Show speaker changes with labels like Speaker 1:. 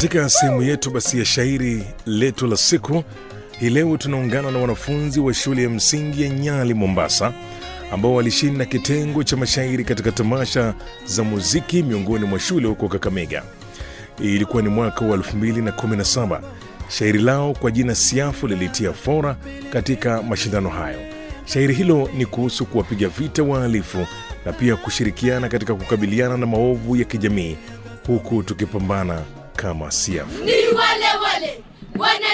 Speaker 1: Katika sehemu yetu basi ya shairi letu la siku hii leo tunaungana na wanafunzi wa shule ya msingi ya Nyali, Mombasa, ambao walishinda kitengo cha mashairi katika tamasha za muziki miongoni mwa shule huko Kakamega. Ilikuwa ni mwaka wa 2017. Shairi lao kwa jina Siafu lilitia fora katika mashindano hayo. Shairi hilo ni kuhusu kuwapiga vita wahalifu na pia kushirikiana katika kukabiliana na maovu ya kijamii huku tukipambana kama Siafu.
Speaker 2: ni wale wale wana